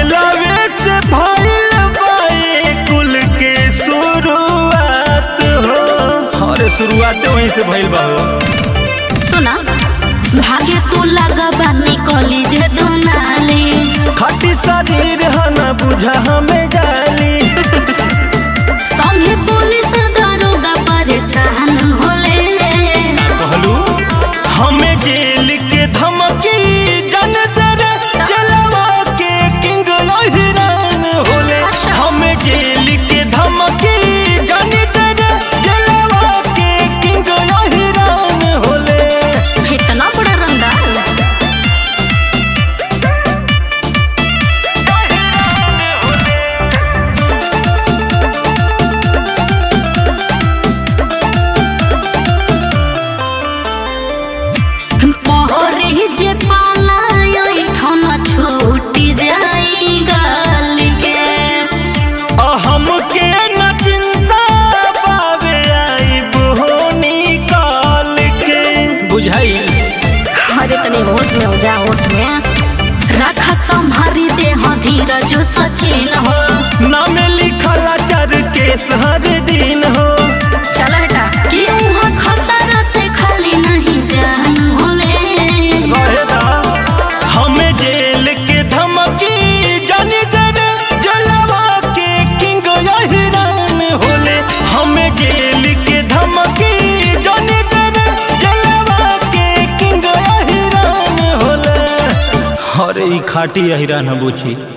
दिलवे से भइल बाए कुल के शुरुआत हो अरे शुरुआत वहीं से भइल बा हो सुना भागे तू लगबा निकली जे दुनाली खटी शरीर है ना बुझा हमें जाली संगे पुलिस दरोगा परेशान होले कहलू हमें जेल के धमकी जन तेरे जलवा के किंग हिरान होले अच्छा। हमें जेल के धमकी जन तेरे जलवा के किंग हिरान होले इतना बड़ा रंगदार पहरे जे पाला ठन छूटी जाई गाल के हमके न चिंता बाबे आई बोनी काल के बुझाई अरे तनी होश में हो जा होश में रखा संभारी दे हाँ धीरज सचिन हो नाम लिखल चर केस हर दिन हो चल हटा कि वहाँ खतरा से खाली नहीं जान होले रहेदा हमें जेल के धमकी जानी तेरे जलवा के किंग हिरान होले हमें जेल के धमकी जानी तेरे जलवा के किंग हिरान होले अरे ई खाटी हिरान बुझी